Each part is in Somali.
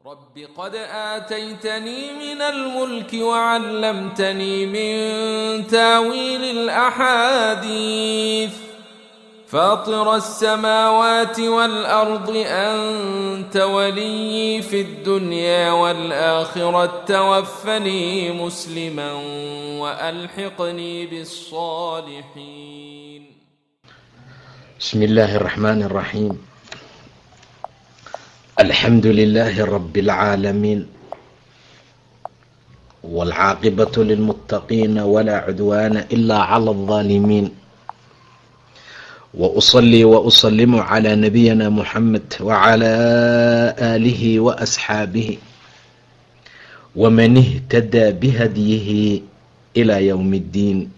رب قد آتيتني من الملك وعلمتني من تاويل الأحاديث فاطر السماوات والأرض أنت ولي في الدنيا والآخرة توفني مسلما وألحقني بالصالحين بسم الله الرحمن الرحيم الحمد لله رب العالمين والعاقبة للمتقين ولا عدوان إلا على الظالمين وأصلي وأسلم على نبينا محمد وعلى آله وأصحابه ومن اهتدى بهديه إلى يوم الدين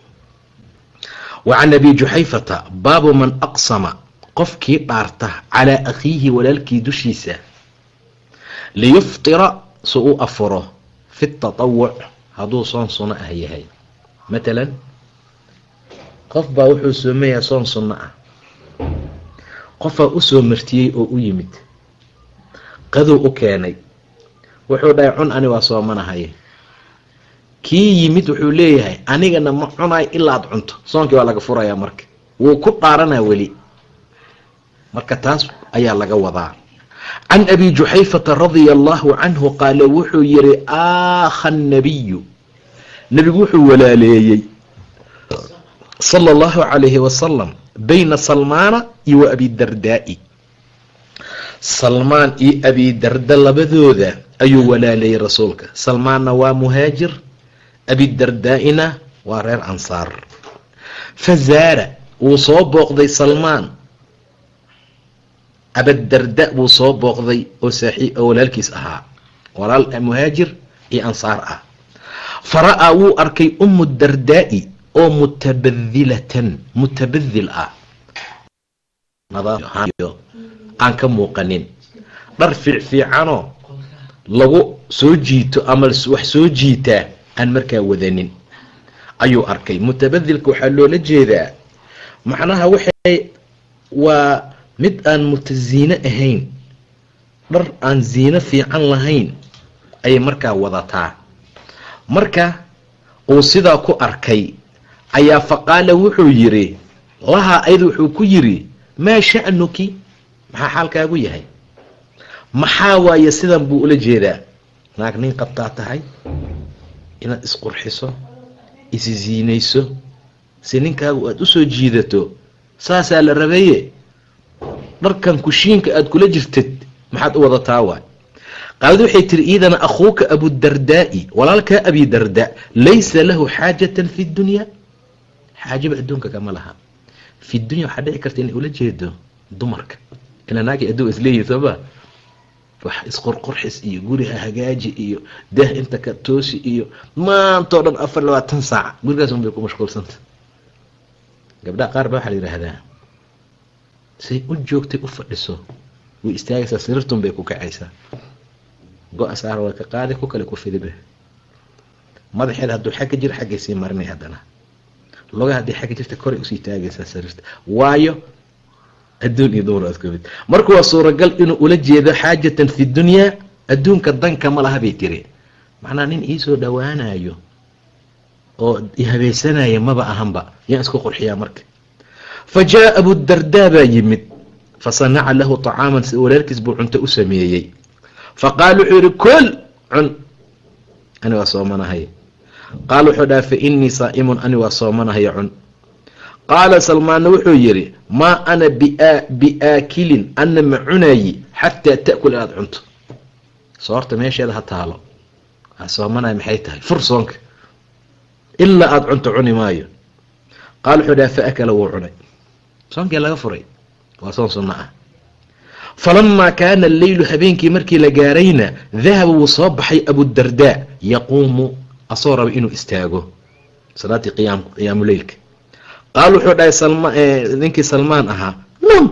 وعن أبي جحيفة باب من أقسم qofkii dhaarta calaa akhiihi walaalkii dushiisa liyuftira si u afuro fi tatawuc hadduu soon sunno ah yahay matalan qof baa wuxuu soomayaa soon sunno ah qofaa usoo martiyey oo u yimid qadow u keenay wuxuu dhahay cun ani waa soomanahaye kii yimid wuxuu leeyahay anigana ma cunayo ilaa ad cunto soonkii waa laga furayaa marka wuu ku dhaaranaa weli marka taas ayaa laga wadaa can abi juxayfata radia allahu canhu qaala wuxuu yihi aakha nabiyu nebigu wuxuu walaaleeyey sala allahu calayhi wasalam bayna salmaana iyo wa abidardaai salmaan iyo abidarda labadooda ayuu walaaleeyey rasuulka salmaanna waa muhaajir abidardaa-ina waa reer ansaar fazaara wuu soo booqday salmaan abadarda buu soo booqday oo saaxiib oo walaalkiis ahaa walaal muhaajir iyo ansaar ah fara-aa wuu arkay ummu dardaa-i oo mutabadilatan mutabadil ah aan ka muuqanin dhar fiicfiicanoo lagu soo jiito ama wax soo jiitaa aan markaa wadanin ayuu arkay mutabadilka waxaa loola jeedaa macnaha waxay waa mid aan mutaziine ahayn dhar aan ziino fiican lahayn ayay markaa wadataa marka uu sidaa ku arkay ayaa faqaala wuxuu yidhi lahaa ayada wuxuu ku yidhi maa sha'nuki maxaa xaalkaagu yahay maxaa waaye sidan buu ula jeedaa naag nin qabtaa tahay inaad isqurxiso isi ziinayso si ninkaagu aada usoo jiidato saasaa la rabeeye dharkan kushiinka aada kula jirtid maxaad u wadataa waay qaalad waxay tiri iidana akhuuka abudardaai walaalkaa abidarda laysa lahu xaajatan fi dunyaa xaajaba adduunka kama laha fi dunya waxaa dhici karta inay ula jeedo dumarka ila naagay adduun isleeyihi sooma wax isqorqorxis iyo guriha hagaaji iyo dah inta ka toosi iyo maantao dhan afar labaatan saac gurigaas un bay ku mashquulsanta gabdhaha qaar ba waxaa la yidhaahdaa say u joogtay u fadhiso way istaagaysaa sariirtun bay ku kacaysaa go-a saar waa ka qaadi ku kale ku fidibe madaxeeda hadduu xagga jiro xaggay sii marinay haddana loga haddii xagga jirta koray usii taagaysaa sariirta waayo adduun iyo dumar isku mid marka waa suuragal inuu ula jeedo xaajatan fi dunyaa adduunka danka ma laha bay tiri macnaha nin iisoo dhowaanayo oo ihabaysanaya maba ahanba yaan isku qurxiyaa marka fa jaa abudardaa baa yimid fa sanaca lahu طacaaman si walaalkiis buu cunto u sameeyey fa qaala wuxuu yihi kol cun ani waa soomanahay qaala wuxuu dhaha fa inii saa'imun ani waa soomanahay cun qaala salmaanna wuxuu yidhi maa ana biaakilin ana ma cunayi xataa ta'kul inaad cunto soorta meesheeda ha taalo waa soomanaya maxay tahay fur soonka ilaa aada cunto cuni maayo qaala wuxuu dhaha fa akala wuu cunay soonkii laga furay waa soon sunno ah falamaa kaana alleylu habeenkii markii la gaarayna dahaba wuu soo baxay abudardaa yaquumu asoo raba inuu istaago salaatii qiyaamu leylka qaal wuxuu dhahay ninkii salmaan ahaa nam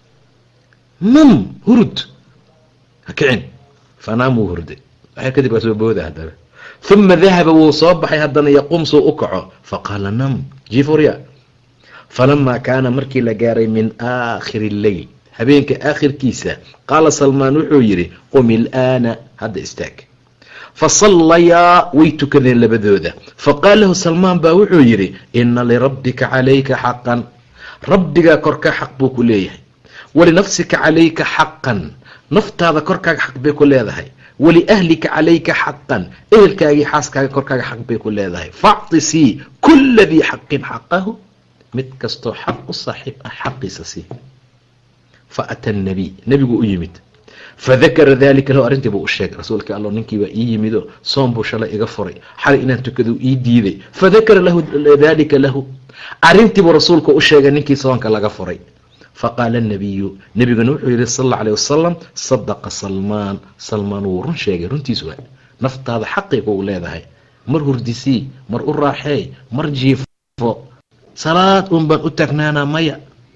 nam hurud ha kicin fanaam wuu hurday waxay kadib waa soo booda haddana uma dahaba wuu soo baxay haddana yaquum suu u kaco faqaala nam jifurya falamaa kaana markii la gaaray min aakhiri lleyl habeenka aakhirkiisa qaala salmaan wuxuu yidhi qum ilaana hadda istaag fa sallayaa way tukadeen labadooda faqaala lahu salmaan baa wuxuu yidhi ina lirabbika calayka xaqan rabbigaa korkaa xaq buu ku leeyahay walinafsika calayka xaqan naftaada korkaaga xaq bay ku leedahay waliahlika calayka xaqan ehelkaagii xaaskaaga korkaaga xaq bay ku leedahay factisii kula dii xaqin xaqahu mid kastoo xaq u saaxiib ah xaqiisa sii fa ata nabiy nebigu u yimid fadakara dalika lahu arrintii buu u sheegay rasuulka allo ninkiibaa ii yimido soom buu shalay iga furay xalay inaan tukadu ii diiday fadakara lahu dalika lahu arrintiibuu rasuulku u sheegay ninkii soonka laga furay faqaala nabiyu nebiguna wuxuu yihi sal alla alيh wasalam sadaqa salmaan salmaan wuu run sheegay runtiis waa naftaada xaqiga u leedahay mar hurdisii mar u raaxeey mar jiifo salaad un baan u taagnaanaa maya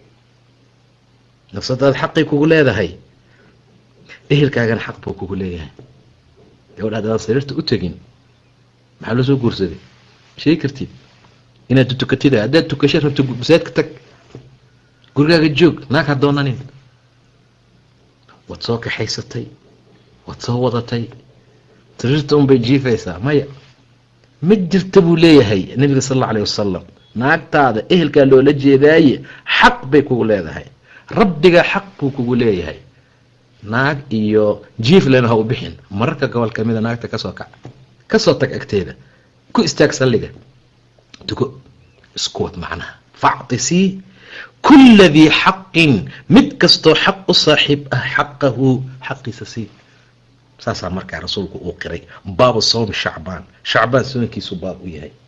nafsadaada xaqay kugu leedahay ehelkaagana xaq buu kugu leeyahay gabadha hadaan sariirta u tegin maxaa loo soo guursaday sheegi kartid inaad tukatid haddaad tukasha rabto masaajidka tag gurigaaga joog naag ha doonanin waad soo kaxaysatay waad soo wadatay sariirta unbay jiifaysaa maya ma jirta buu leeyahay nabiga sal alla alayh wasalam naagtaada ehelkaa loola jeedaaye xaq bay kugu leedahay rabbigaa xaq buu kugu leeyahay naag iyo jiiflena ha u bixin mararka gobol kamida naagta kasoo kac kasoo tag agteeda ku istaag salliga tuko isku wad macnaha factisii kula dii xaqin mid kastoo xaq u saaxiib ah xaqahu xaqiisa sii saasaa markaa rasuulku uu qiray baabu sawmi shacbaan shacbaan soonkiisu baab u yahay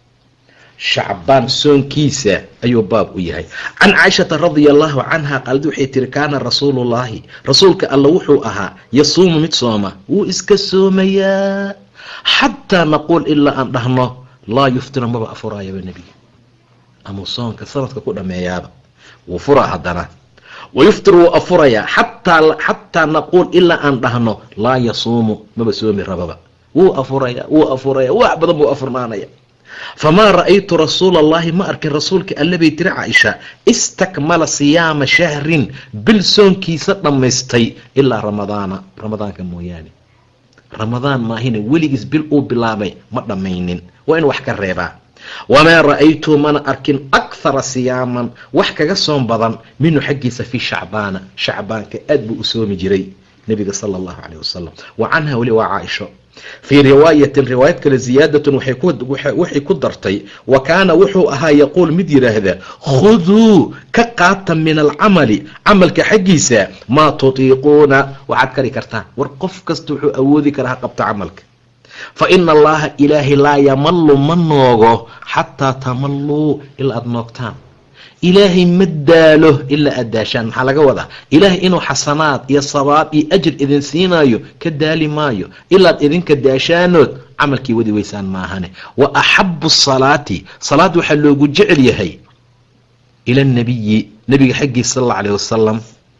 shacbaan soonkiisa ayuu baab u yahay can caaishata radia allahu canha qaalad waxay tiri kaana rasuulullaahi rasuulka alla wuxuu ahaa yasuumu mid sooma wuu iska soomayaa xataa naquul ilaa aan dhahno laa yuftira maba afuraayaba nebiga amuu soonka sanadka ku dhameeyaaba wuu furaa haddana wayuftir wuu afurayaa xataa naquul ilaa aan dhahno laa yasuumu maba soomi rababa wuu afuraya wuu afuraya wax badan buu afurnaanaya famaa ra'aytu rasuula allahi ma arkin rasuulka alle bay tiri caaisha istakmala siyaama shahrin bil soonkiisa dhammaystay ilaa ramadaana ramadaanka mooyaane ramadaan maahina weligiis bil uu bilaabay ma dhammaynin waa in wax ka reebaa wamaa ra'aytu mana arkin akhara siyaaman wax kaga soom badan minhu xaggiisa fii shacbaana shacbaanka aad buu u soomi jiray nebiga sala allahu caleyh wasalam wa canha weli waa caaisho fii riwaayatin riwaayad kale ziyaadatun waxay ku dartay wa kaana wuxuu ahaa yaquul mid yidhaahda khuduu ka qaata min alcamali camalka xaggiisa maa tutiiquuna waxaad kari kartaan war qof kasta wuxuu awoodi karaa ha qabta camalka fa ina allaha ilaahay laa yamalu ma noogo xataa tamalluu ilaa aada noogtaan ilaahay ma daalo ilaa aad daashaan maxaa laga wadaa ilaahay inuu xasanaad iyo sabaab iyo ajir idin siinaayo ka daali maayo ilaad idinka daashaanood camalkii wadi weysaan maahane wa axabu salaati salaad waxaa loogu jecel yahay ila nabiyi nabiga xaggiisa sal alla alayh wasalam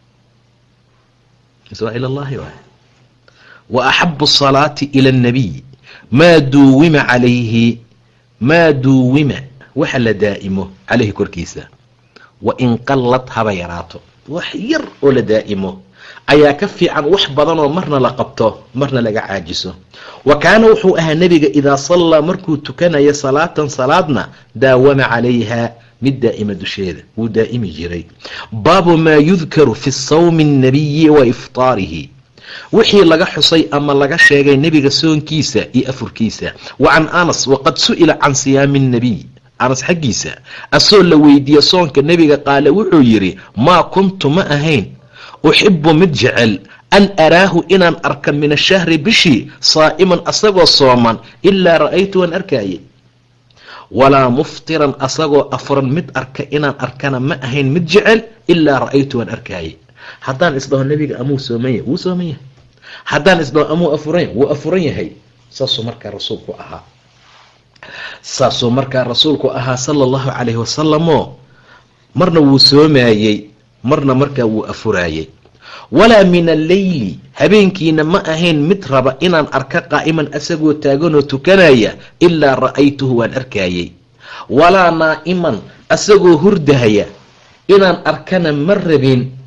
ila llahi wa axabu salaati ila annabiy maa duuwima calayhi maa duuwima waxa la daa'imo calayhi korkiisa wa in qallad haba yaraato wax yar oo la daa'imo ayaa ka fiican wax badanoo marna la qabto marna laga caajiso wa kaana wuxuu ahaa nebiga idaa sallaa markuu tukanayo salaatan salaadna daawama calayha mid daa'ima dusheeda wuu daa'imi jiray baabu maa yudkaru fi sawmi annabiyi wa iftaarihi wixii laga xusay ama laga sheegay nebiga soonkiisa iyo afurkiisa wa can anas waqad su'ila can siyaami annabiy anas xaggiisa asoo la weydiiye soonka nebiga qaale wuxuu yidhi maa kuntu ma ahayn uxibu mid jecel an araahu inaan arka min ashahri bishii saa'iman asagoo sooman ilaa ra'aytu waan arkaaye walaa muftiran asagoo afuran mid arka inaan arkana ma ahayn mid jecel ilaa ra'aytu waan arkaaye haddaan isdhaho nebiga amuu sooman yahay wuu sooman yahay haddaan isdhaho amuu afuran wuu afuran yahay saasuu markaa rasuulku ahaa saasuu markaa rasuulku ahaa sala allahu calayhi wasalamoo marna wuu soomaayey marna markaa wuu afuraayey walaa min alleyli habeenkiina ma ahayn mid raba inaan arka qaa'iman asagoo taaganoo tukanaya ilaa ra'aytuhu waan arkaayey walaa naa'iman asagoo hurdahaya inaan arkana ma rabin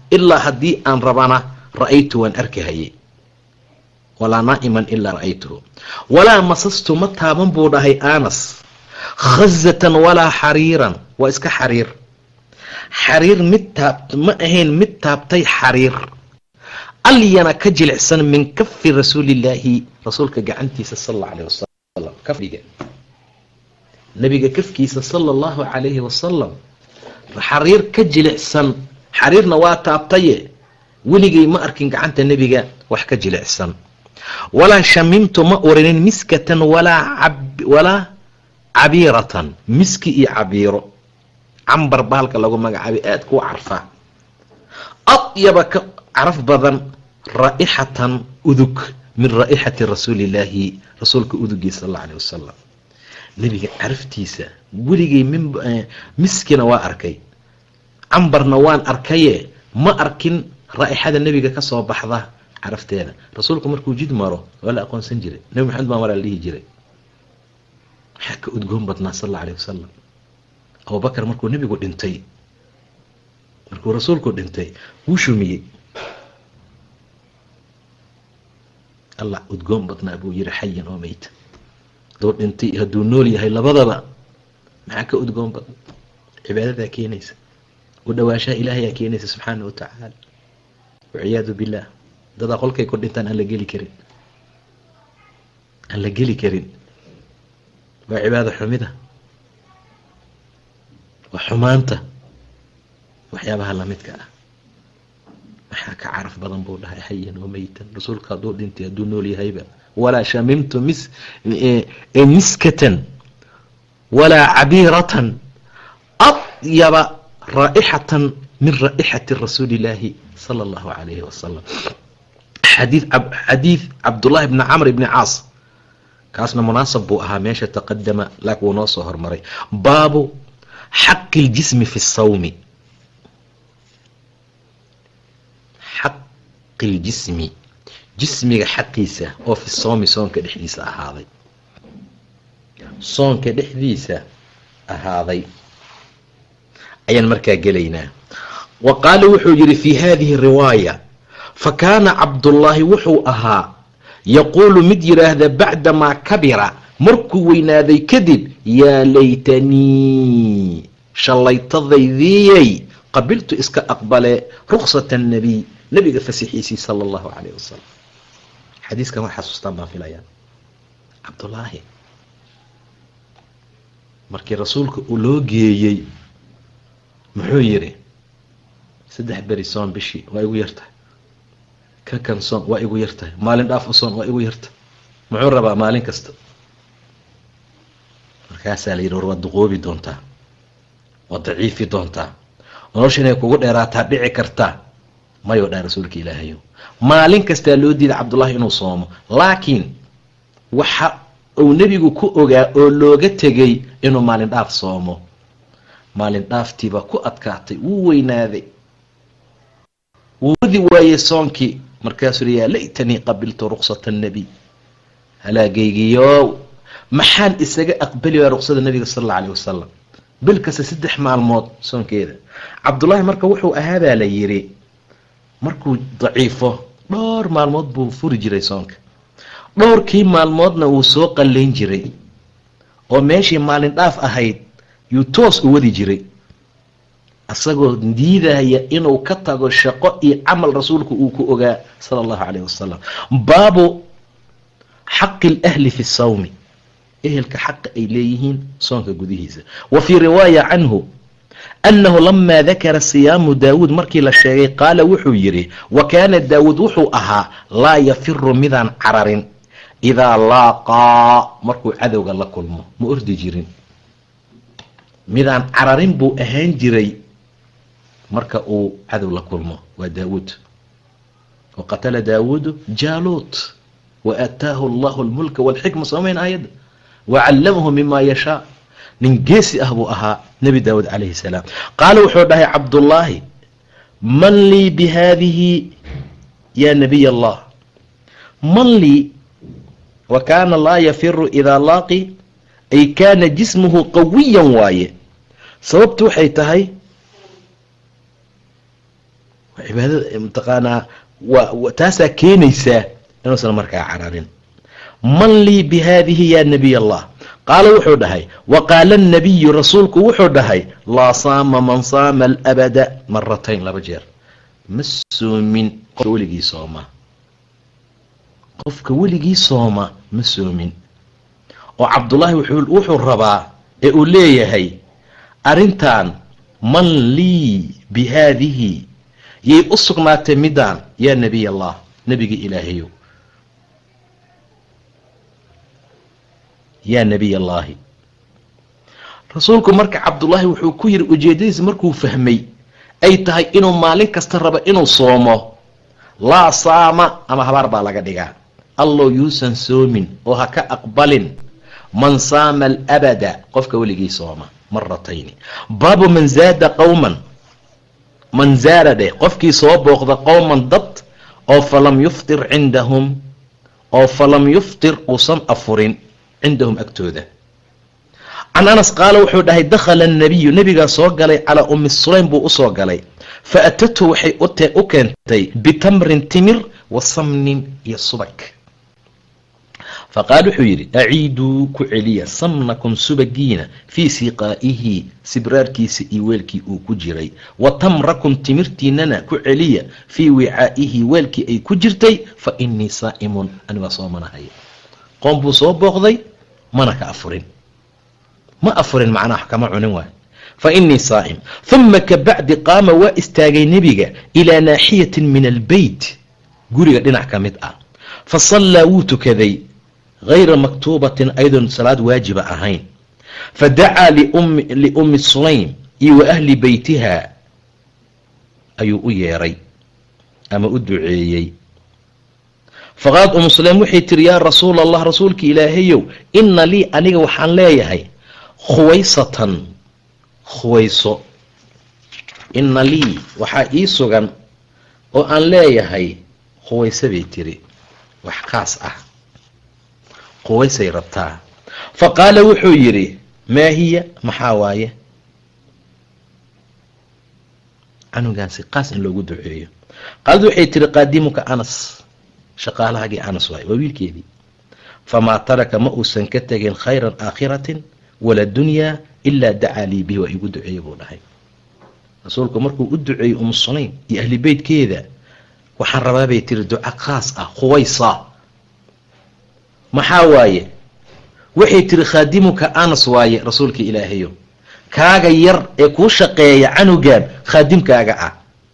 ilaa haddii aan rabana ra'aytu waan arkahayay walaa naa'iman ilaa ra'aytuhu walaa masastu ma taaban buu dhahay anas khazatan walaa xariiran waa iska xariir xariir mid taabt ma ahayn mid taabtay xariir alyana ka jilicsan min kafi rasuulillaahi rasuulka gacantiisa sal alla alayh wasalam kafdhiga nabiga kafkiisa sala allahu calayhi wasalam xariir ka jilicsan xariirna waa taabtaye weligay ma arkin gacanta nebiga wax ka jilicsan walaa shamimtu ma urinin miskatan walaa walaa cabiiratan miski iyo cabiiro cambar baalka lagu magacaabay aada kuu carfaa adyaba ka caraf badan raa'ixatan udug min raa'ixati rasuulillaahi rasuulka udugii sal alla alay wasalam nebiga caraftiisa weligay min miskina waa arkay cambarna waan arkaye ma arkin raa'ixada nebiga ka soo baxda carafteeda rasuulku markuu jid maro waa la aqoonsan jiray nebi maxamed baan waraa la dhihi jiray waxaa ka udgoon badnaa sal alla alay wasalam abubakar markuu nebigu dhintay markuu rasuulku dhintay wuu shumiyey allah udgoon badnaa buu yiri xayan oo meyta hadduu dhintay hadduu nool yahay labadaba maxaa ka udgoon badan cibaadadaa keenaysa u dhawaashaha ilaahayaa keenaysa subxaana wa tacaala waciyaadu billaah dadaa qolkay ku dhintaan aan la geli karin aan la geli karin waa cibaado xumida waa xumaanta waxyaabaha lamidka ah maxaa ka caraf badan buu dhahay xayan oo meytan rasuulka hadduu dhintay hadduu nool yahayba walaa shamimtu mis miskatan walaa cabiiratan adyaba raa'ixatan min raa'ixati rasuuli illaahi sala allahu calayhi wasalam xadii xadiid cabdullaahi bni camr bni caas kaasna munaasab buu ahaa meesha taqadama laakin wuu noo soo hormaray baabu xaqi اljismi fi الsawmi xaqi اljismi jismiga xaqiisa oo fi sawmi soonka dhexdiisa ahaaday soonka dhexdiisa ahaaday ayaan markaa gelaynaa wa qaala wuxuu yihi fi hadihi riwaaya fakaana cabdullaahi wuxuu ahaa yaquulu mid yidhaahda bacdamaa kabira markuu weynaaday kadib yaa laytanii shallaytadaydiyey qabiltu iska aqbale ruksata annabiy nabiga fasixiisii sala allahu calayh wasalam xadiiskan waa xasuustaan baan filayaa cabdullaahi markii rasuulka uu loo geeyey muxuu yidhi saddex beri soon bishii waa igu yartahay ka kan soon waa igu yartahay maalin dhaaf u soon waa igu yartahay muxuu rabaa maalin kasta markaasaa la yidhi war waad duqoobi doontaa waad daciifi doontaa nolosha inay kugu dheeraataa dhici kartaa mayoo dhaa rasuulka ilaahayo maalin kastaa loo diiday cabdullaahi inuu soomo laakiin waxa uu nebigu ku ogaa oo looga tegay inuu maalin dhaaf soomo maalin dhaaftiibaa ku adkaatay wuu weynaaday wuu wadi waayey soonkii markaasuu yaa laytanii qabiltu ruksata annabiy halaagaygiyow maxaan isaga aqbali waa ruksada nabiga sal alla alayh wasalam bil kasta saddex maalmood soonkeeda cabdullaahi marka wuxuu ahaabaa la yidhi markuu daciifo dhowr maalmood buu furi jiray soonka dhowrkii maalmoodna wuu soo qallayn jiray oo meeshii maalin dhaaf ahayd yuu toos u wadi jiray asagoo diidaya inuu ka tago shaqo iyo camal rasuulku uu ku ogaa sala allahu calayh wasalam baabu xaqi alahli fi sawmi ehelka xaqa ay leeyihiin soonka gudihiisa wa fii riwaaya canhu annahu lamaa dakara siyaamu daawuud markii la sheegay qaala wuxuu yidhi wa kaana daawuud wuxuu ahaa laa yafiru midaan cararin idaa laaqaa markuu cadowga la kulmo ma ordi jirin midaan cararin buu ahaan jiray marka uu cadow la kulmo waa daawuud wa qatala daawuudu jaaluut wa aataahu allahu almulka walxikma soomayn aayadda wa callamahu mima yashaa nin geesi ah buu ahaa nebi daawuud calayhi salaam qaala wuxuu dhahay cabdullaahi man lii bi haadihi yaa nabiy allah man lii wa kaana laa yafiru idaa laaqi ay kaana jismuhu qawiyan waaye sababtu waxay tahay cibaadada mataqaanaa waa taasaa keenaysaa inuusan markaa cararin man lii bi haadihi ya nabiy allah qaala wuxuu dhahay wa qaala annabiyu rasuulku wuxuu dhahay laa saama man saama alabada maratayn laba jeer ma soomin qofka weligii sooma qofka weligii sooma ma soomin oo cabdullaahi wuxuu rabaa ee uu leeyahay arrintan man lii bi haadihi yay u sugnaatay midaan yaa nebiy allah nebiga ilaahayow yaa nebiy allaahi rasuulku marka cabdullaahi wuxuu ku yiri ujeedadiisa markuu fahmay ay tahay inuu maalin kasta rabo inuu soomo laa saama ama habaar baa laga dhigaa allow yuusan soomin oo ha ka aqbalin man saama alabada qofka weligii sooma maratayni baabu man zaada qowman man zaara dheh qofkii soo booqda qowman dad oo falam yuftir cindahum oo falam yuftir uusan afurin cindahum agtooda can anas qaala wuxuu dhahay dakhala annabiyu nebigaa soo galay calaa ummi sulaym buu usoo galay fa atathu waxay u keentay bitamrin timir wa samnin iyo subag faqaal wuxuu yidhi aciiduu ku celiya samnakum subagiina fii siqaa'ihi sibraarkiisa iyo weelkii uu ku jiray wa tamrakum timirtiinana ku celiya fii wicaa'ihi weelkii ay ku jirtay fa innii saa'imun anigaa soo manahaya qoom buu soo booqday mana ka afurin ma afurin macnaha kama cunin waay fa innii saa'im huma ka bacdi qaama waa istaagay nebiga ilaa naaxiyatin min albeyt guriga dhinac ka mid ah fa sallaa wuu tukaday hayra maktuubatin ayadoon salaad waajiba ahayn fa dacaa liummi sulaym iyo wa ahli beytiha ayuu u yeeray ama u duceeyey faqaalad umu sulaym waxay tiri yaa rasuula allah rasuulka ilaahayow inna lii aniga waxaan leeyahay khuwaysatan khuwayso inna lii waxaa ii sugan oo aan leeyahay khuwayso bay tiri wax kaas ah quwaysay rabtaa fa qaala wuxuu yidhi maa hiya maxaa waaye canugaansi qaas in loogu duceeyo qaalad waxay tiri qaadimuka anas shaqaalahaagii anas waaye waa wiilkeedii famaa taraka ma uusan ka tegin khayran aakhiratin wala dunyaa ilaa dacaa lii bihi waa igu duceeye buu dhahay rasuulku markuu u duceeyey umu sulaym iyo ahli beytkeeda waxaan rabaa bay tiri duco khaas ah khuwaysa maxaa waaye waxay tiri khaadimuka anas waaye rasuulka ilaahayo kaaga yar ee kuu shaqeeya canugan khaadimkaaga ah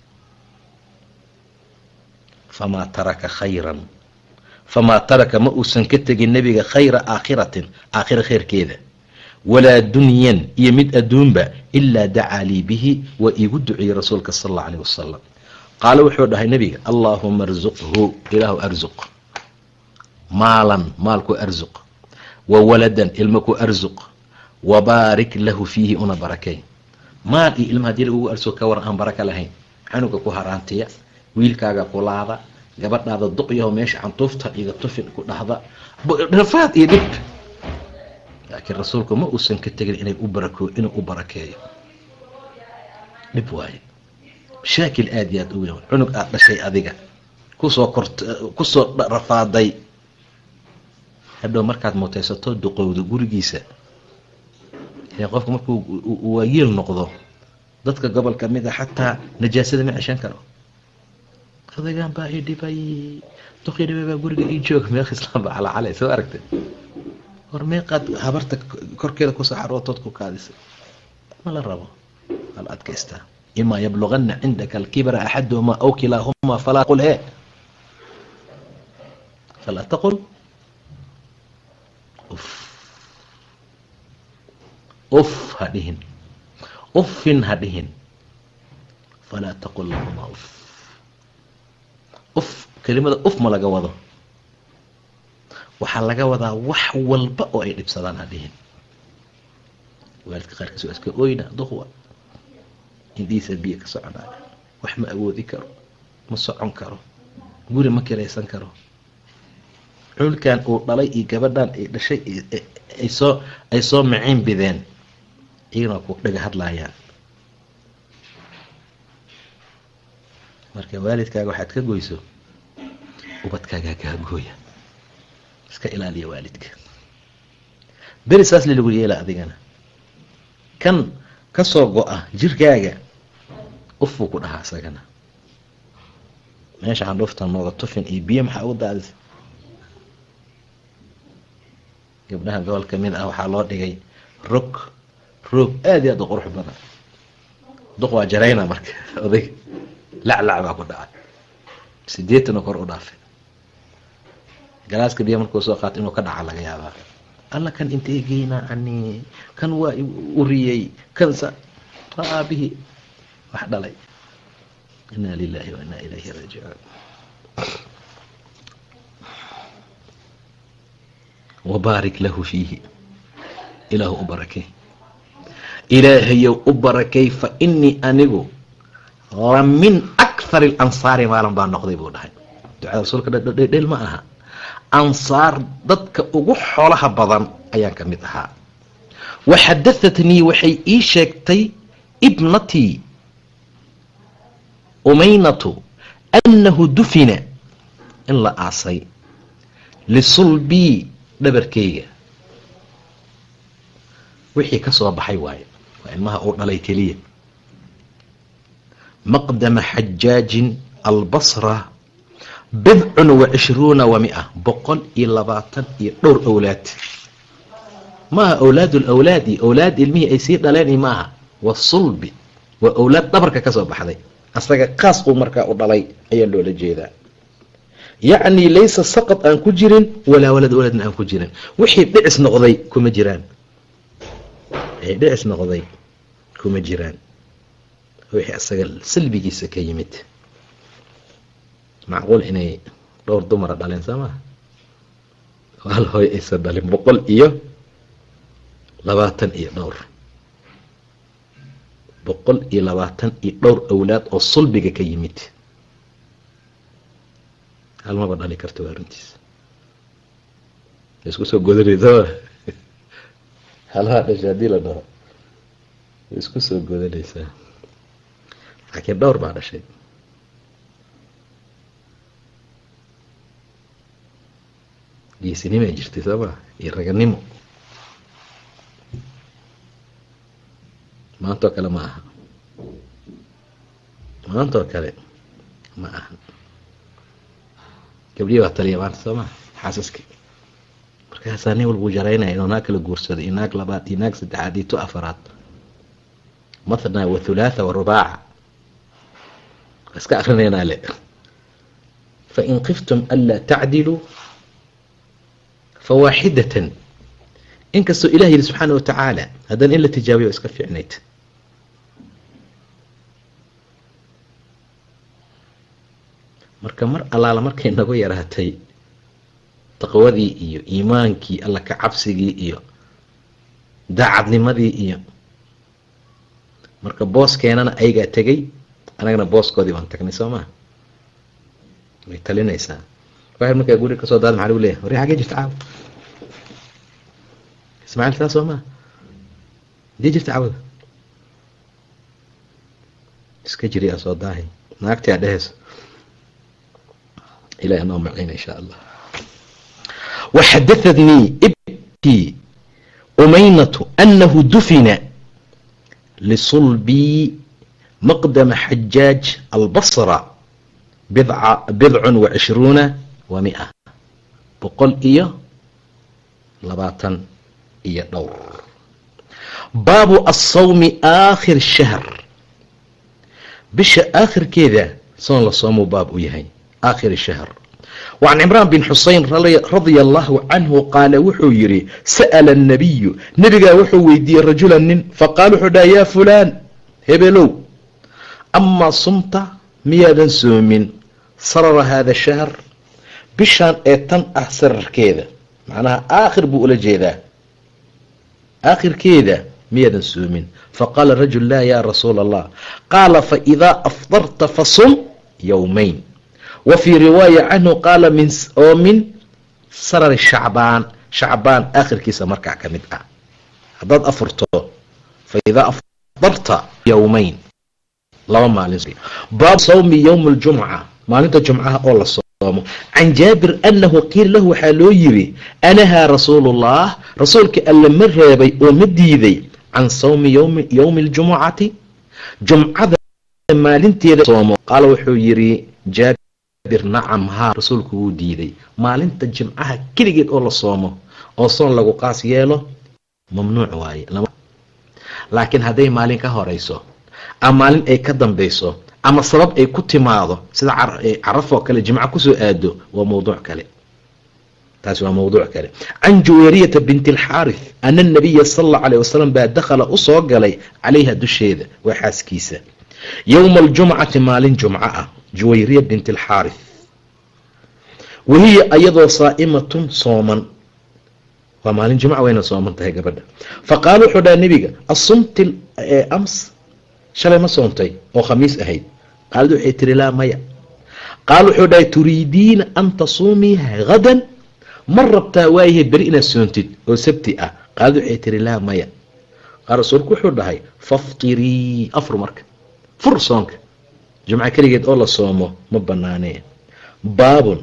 famaa taraka khayran famaa taraka ma uusan ka tegin nebiga khayra aakhiratin aakhira khayrkeeda walaa dunyan iyo mid adduunba ilaa dacaa lii bihi waa iigu duceeyey rasuulka sal alla alayh wasalam qaala wuxuu dhahay nebiga allaahuma arzuqhu ilaahu arzuq maalan maalku arzuq wa waladan ilma ku arzuq wabaarik lahu fiihi una barakay maal iyo ilma hadii lagugu arsuq ka war aan baraka lahayn canuga ku haraantiya wiilkaaga kulaada gabadhaada duqyaho meesha cantuufta iga tufin ku dhahda rafaad iyo dhib laakiin rasuulku ma uusan ka tegin inay u barako inuu u barakeeyo dhib waaye mashaakil aada iyo aad u weyn cunug aada dhashay adiga kusoo kort kusoo rafaaday hadhow markaad mutaysato duqowdo gurigiisa qofka markuu waayeel noqdo dadka gobol ka mid a xataa najaasada ma ceshan karo odagaan baa i dhibay duqii dhibay baa guriga ii jooga meeq islaamba calacalay soo aragtay war meeqaad habarta korkeeda kusoo xarootood ku kaadisay ma la rabo al adkaystaa imaa yablugana cindaka alkibra axaduhumaa aw kilaahumaa falaa qul he falaa taqul uf ha dhihin uffin ha dhihin falaa taqul lahumaa uf uf kelimada uf ma laga wado waxaa laga wadaa wax walba oo ay dhibsadaan ha dhihin waalidka qaarkiis waa iska oyna duqwa indiisa biyo ka soconaayo wax ma awoodi karo ma socon karo guri ma kiraysan karo culkan uu dhalay iyo gabadhan ay dhashay ay soo ay soo maciin bideen iyagana ku dhaga hadlaayaan marka waalidkaaga waxaad ka goyso ubadkaagaa kaa gooya iska ilaaliya waalidka beri saas li lagu yeela adigana kan ka soo go-a jirkaaga ufuu ku dhahaa isagana meesha xandhuufta nooga tufin iyo biyo maxaa ugu daadisa gabdhaha gobol ka mid ah waxaa loo dhigay rog roog aada iyo aad u qurux badan duq waa jarayna marka odayg laclac baa ku dhacay sideetan oo kor u dhaafay galaaska biyo markuu soo qaato inuu ka dhaca laga yaabaa alla kan intee geynaa ani kan waa uriyey kan sa waa aabihii wax dhalay inaa lilahi wa inaa ilayhi raajicuun wabaarik lahu fiihi ilaahu u barakay ilaahayow u barakay fa inii anigu la min akthar alansaari maalin baa noqday buu dhahay ducada rasuulka dhel ma aha ansaar dadka ugu xoolaha badan ayaan ka mid ahaa wa xadahatnii waxay ii sheegtay ibnatii umaynatu annahu dufina in la aasay lisulbii dhabarkeyga wixii ka soo baxay waaye waa ilmaha uu dhalay keliya maqdama xajaajin albasra bidcun wa cishruuna wa mia boqol iyo labaatan iyo dhowr owlaad maaha awlaad lawlaadi owlaad ilmihii ay sii dhaleen maaha wa sulbi waa owlaad dhabarka ka soo baxday asaga kaas uu markaa u dhalay ayaa loola jeedaa yacni laysa saqad aan ku jirin walaa walad waladna aan ku jirin wixii dhicis noqday kuma jiraan wixii dhicis noqday kuma jiraan wixii asaga salbigiisa ka yimid macquul inay dhowr dumara dhaleen soo maha hal hooy aysan dhalin boqol iyo labaatan iyo dhowr boqol iyo labaatan iyo dhowr awlaad oo sulbiga ka yimid halmaba dhali karta waa runtiis isku soo godanaysa halhaa dhashay haddii la dhaho way isku soo godanaysaa laakiin dhowr baa dhashay geesinimo ay jirtay soo maa iyo raganimo maantoo kale ma aha maantoo kale ma aha gabdhihii baa taliya maanta soo maa xaasaskii markaasaa nin walbuu jaraynaya inuu naag kala guursado iyo naag labaad iyo naag saddexaad iyo tu afaraad mathna wa thulaatha wa rubaaca waa iska akrinaynaa le fain qiftum anlaa tacdiluu fawaaxidatan inkastoo ilah yidhi subxaana wa tacaala haddana in la tijaabiyo iska fiicnayd marka mar allaala markay nagu yaraatay taqwadii iyo iimaankii alla ka cabsigii iyo daacadnimadii iyo marka booskeenana ayagaa tegay anagana booskoodii baan tagnay soo maa way talinaysaa waxay markaa guri kasoo daada maxa lagu leeyahy warri xagee jirta caawa ismaaciil taa soo maa hadii jirta caawada iska jiri aa soo daahay naagtii aa dhehayso ilahi anoo maciina insha allah waxadahatnii ibtii umaynatu anahu dufina lisulbii maqdama xajaaj albasra bidcun wa cishruuna wa mia boqol iyo labaatan iyo dhowr baabu asawmi aakhir shahr bisha aakhirkeeda soon la soomuu baab u yahay aakhir shahr وعن عمران بن حuseين رضي الله عنه qاaل wuxuu yihi sأل النبي نبgaa wuxuu weydiiyey رaجuلا nin faqاal wuxuu dhaha ya فulan hebelow أmaa sumta miyaadan soomin sarara hada الشhahr bishaan ee tan ah sararkeeda macnaha aakhir buu ula jeedaa aakhirkeeda miyaadan soomin faqاala رaجuل la ya rasuul الlah qaala faإidaa أfطرta fasum yومayn wa fii riwaaya canhu qaala min oo min sarari shacbaan shacbaan aakhirkiisa markaa ka mid ah haddaad afurto fa idaa afdarta yowmayn laba maalin baab sawmi yowmi aljumca maalinta jumcaha oo la soomo can jaabir annahu qiila lahu waxaa loo yiri anahaa rasuulullah rasuulka alle ma reebay oo ma diiday can sawmi yowmi aljumucati jumcada maalinteeda soomo qaala wuxuu yiri jaabir nacam haa rasuulku wuu diiday maalinta jimcaha keligeed oo la soomo oo soon lagu qaas yeelo mamnuuc waaye laakiin hadday maalin ka horeyso ama maalin ay ka dambeyso ama sabab ay ku timaado sida carafoo kale jimco kusoo aado waa mawduuc kale taasi waa mawduuc kale can juweyriyata binti alxaarith ana anabiya sala allahu alayh wasalam baa dakhala usoo galay calayha dusheeda waa xaaskiisa yowma aljumcati maalin jumco ah juwayriya binti alxaarith wahiya ayadoo saa'imatun sooman waa maalin jumca wayna sooman tahay gabadha faqaala wuxuu dhaha nebiga asumti ams shalay ma soontay oo khamiis ahayd qaalad waxay tiri laa maya qaal wuxuu dhahay turiidiina an tasuumii hadan ma rabtaa waayahay beri inaad soontid oo sabti ah qaalad waxay tiri laa maya qaal rasuulku wuxuu dhahay faftirii afur marka fur soonka jumco keligeed oo la soomo ma banaanee baabun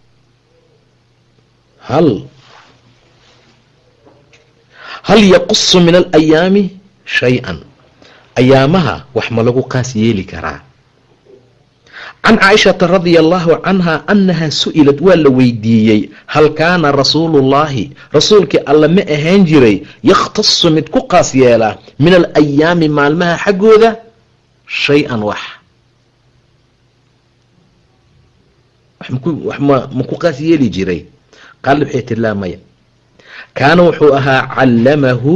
hal hal yaqusu min alayaami shay-an ayaamaha wax ma lagu qaas yeeli karaa can caaishata radia allahu canha annaha su-ilad waa la weydiiyey hal kaana rasuulullaahi rasuulkii alla ma ahaan jiray yakhtasu mid ku qaas yeelaa min alayaami maalmaha xaggooda shay-an wax wax ma ku qaas yeeli jiray qaalad waxay tiri laa maya kaana wuxuu ahaa callamahu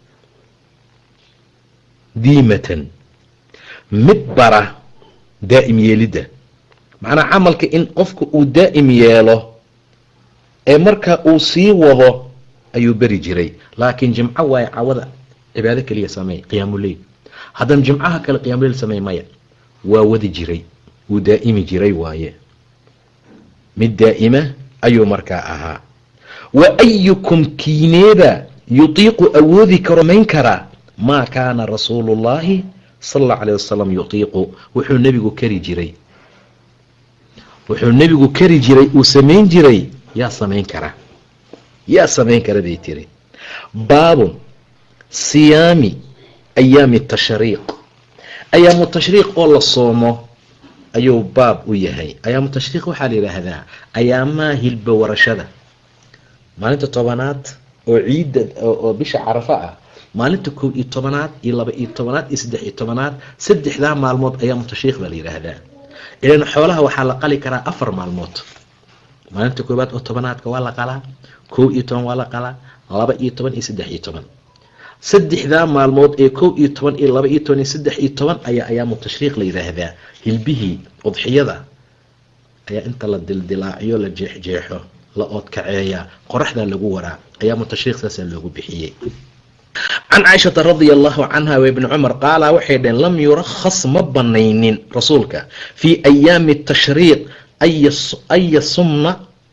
diimatan mid bara daa'im yeelidda macnaa camalka in qofka uu daa'im yeelo ee marka uu sii wado ayuu beri jiray laakiin jimco waaye cawada cibaado keliya sameey qiyaamuleyl haddana jimcaha kale qiyaamuleyl sameey maya waa wadi jiray wuu daa'imi jiray waaye mid daa'ima ayuu markaa ahaa wa ayukum kiineeba yutiiqu awoodi karo mayn karaa maa kaana rasuulu llaahi sala allahu alayh wasalam yutiiqu wuxuu nebigu kari jiray wuxuu nebigu kari jiray uu samayn jiray yaa samayn kara yaa samayn kara bay tiri baabun siyaami ayaami tashriiq ayaamu tashriiq oo la soomo ayuu baab u yahay ayaamu tashriiq waxaa la yidhaahdaa ayaamaha hilba warashada maalinta tobanaad oo ciidda oo bisha carafa ah maalinta kow iyo tobanaad iyo laba iyo tobanaad iyo saddex iyo tobanaad saddexdaa maalmood ayaamu tashriiq baa la yidhaahdaa ilan xoolaha waxaa la qali karaa afar maalmood maalinta koowaad oo tobanaadka waa la qalaa kow iyo toban waa la qalaa laba iyo toban iyo saddex iyo toban saddexdaa maalmood ee kow iyo toban iyo laba iyo toban iyo saddex iyo toban ayaa ayaamu tashriiq la yidhaahdaa hilbihii udxiyada ayaa inta la dildilaaciyo la jeexjeexo la oodkaceeyaa qoraxdaa lagu waraa ayaamu tashriiq saasaa loogu bixiyey can caaishata radia allahu canha wa ibni cumar qaala waxay dhaheen lam yurakhas ma banaynin rasuulka fii ayaami tashriiq aya sumna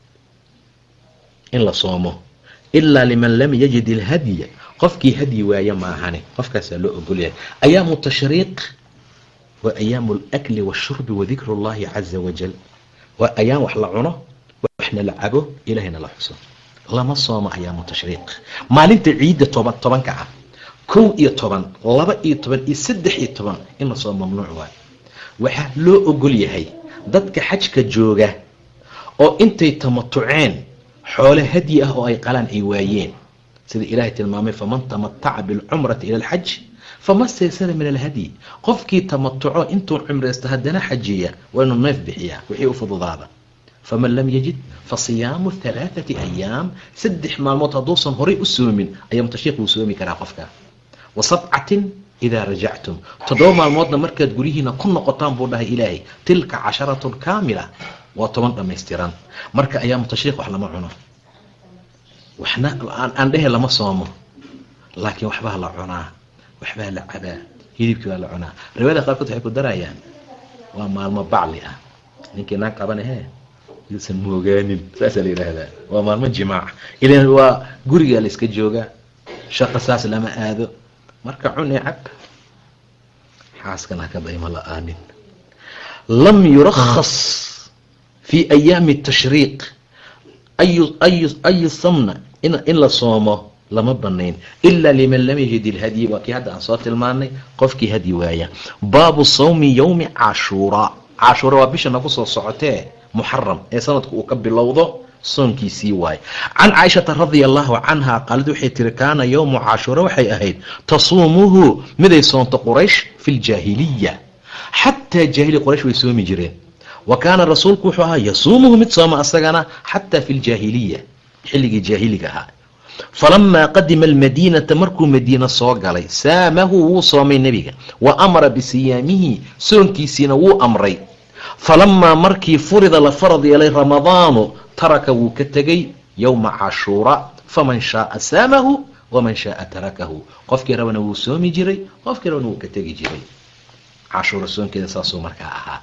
in la soomo ilaa liman lam yajid ilhadya qofkii hadyi waaye maahane qofkaasaa loo ogolyahay ayaamu tashriiq waa ayaamu alakli washurbi wadikru llahi caza wajal waa ayaam wax la cuno waxna la cabo ilahayna la xuso lama soomo ayaamu tashriiq maalinta ciidda toban tobanka ah kow iyo toban laba iyo toban iyo saddex iyo toban in la soo mamnuuc waayo waxaa loo ogol yahay dadka xajka jooga oo intay tamatuceen xoole hadyi ah oo ay qalaan ay waayeen sida ilaahay tilmaamay faman tamataca bilcumrati ila alxaj fama staysara min alhadyi qofkii tamatuco intuu cumraysto haddana xajiya waa inuu neef bixiyaa wixii u fududaada faman lam yajid fasiyaamu halaathati ayaam saddex maalmood hadduusan horay u soomin ayaam tashriiq wuu soomi karaa qofka wa sabcatin idaa rajactum toddoba maalmoodna markaad guryihiina ku noqotaan buu dhahay ilaahay tilka casharatun kaamila waa toban dhammaystiran marka ayaamu tashriiq wax lama cuno waxna aan dhehe lama soomo laakiin waxbaa la cunaa waxbaa la cabaa hilibkii baa la cunaa riwaayada qaarkood waxay ku darayaan waa maalmo bacli ah ninkii naag qabanahe yuusan moogaanin saasaa la yidhaahdaa waa maalmo jimaac ilan waa gurigaa la iska joogaa shaqa saas lama aado marka cun ee cab xaaskan haka daymo la-aanin lam yurakhas fii ayaami tashriiq ayu ayu ayu samna in la soomo lama banayn ilaa liman lam yajid ilhadyi waa kii hadda aan soo tilmaanay qofkii hadyi waaya baabu sawmi yowmi cashuuraa cashuura waa bisha nagu soo socotee muxaram ee sanadku uu ka bilowdo soonkiisii waaye can caaishata radia allahu canha qaalid waxay tiri kaana yowmu cashuura waxay ahayd tasuumuhu miday soonto quraysh fi ljaahiliya xataa jaahili quraysh way soomi jireen wa kaana rasuulku wuxuu ahaa yasuumuhu mid sooma asagana xataa fi ljaahiliya xilligii jaahiliga ahaa falamaa qadima almadiinata markuu madiina soo galay saamahu wuu soomay nebiga wa amara bisiyaamihi soonkiisiina wuu amray falamaa markii furida la farad yeelay ramadaanu taraka wuu ka tegay yowma cashuura faman shaaa saamahu waman shaaa tarakahu qofkii rabana wuu soomi jiray qofkii rabana wuu ka tegi jiray cashuura soonkeeda saasuu markaa ahaa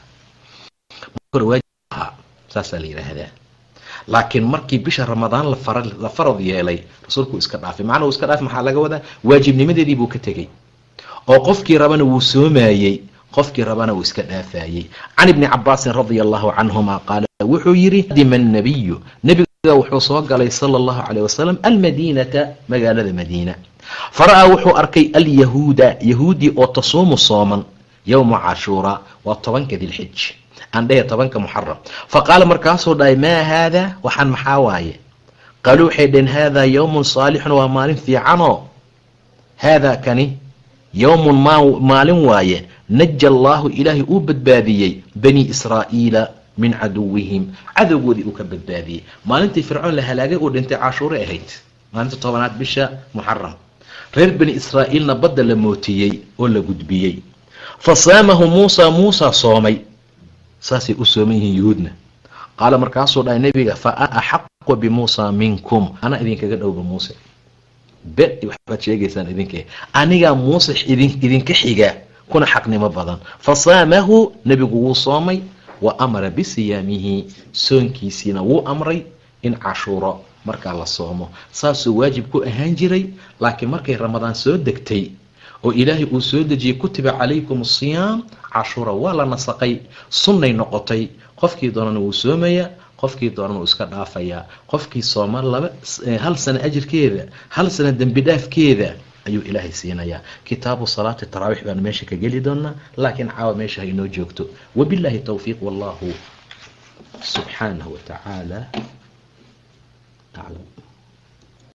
ahaa saasaa la yidhaahdaa laakiin markii bisha ramadaan la farad yeelay rasuulku iska dhaafay macnaa uu iska dhaafay maxaa laga wadaa waajibnimadeedii buu ka tegey oo qofkii rabana wuu soomayey qofkii rabana uu iska dhaafayey can ibni cabaasin radia allahu canhuma qaala wuxuu yidhi qadima annabiyu nebiga wuxuu soo galay sala allahu caleyh wasalam almadiinata magaalada madiina fara-aa wuxuu arkay alyahuuda yahuudii oo tasuumu sooman yowma cashuura waa tobanka dilxij aan dhehe tobanka muxaram fa qaala markaasuu dhahay maa haadaa waxaan maxaa waaye qaaluu waxay dhaheen haadaa yowmun saalixun waa maalin fiicanoo haadaa kani yowmun maalin waaye naja allaahu ilaahay uu badbaadiyey bani israa'iila min caduwihim cadowgoodii uu ka badbaadiyey maalintii fircoon la halaagay uu dhintay cashuure ahayd maalinta tobanaad bisha muxaram reer bani israa'iilna badda la mootiyey oo la gudbiyey fa saamahu muusa muusa soomay saasay u sooman yihiin yuhuudna qaala markaasuu dhahay nebiga fa ana axaqu bimuusa minkum anaa idinkaga dhowba muuse be waxbaad sheegaysaan idinke anigaa muuse idinka xiga kuna xaqnimo badan fa saamahu nebigu wuu soomay wa amara bisiyaamihi soonkiisiina wuu amray in cashuuro markaa la soomo saasuu waajib ku ahaan jiray laakiin markay ramadaan soo degtay oo ilaahay uu soo dejiyey kutiba calaykum asiyaam cashuura waa la nasaqay sunnay noqotay qofkii doonana wuu soomayaa qofkii doonana wuu iska dhaafayaa qofkii sooma laba hal sano ajirkeeda hal sano dembi dhaafkeeda ayuu ilaahay siinayaa kitaabu salaati taraawiix baan meesha ka geli doonaa laakiin caawa meesha ha inoo joogto wabilaahi towfiiq wallahu subxaanahu wa tacaala aclam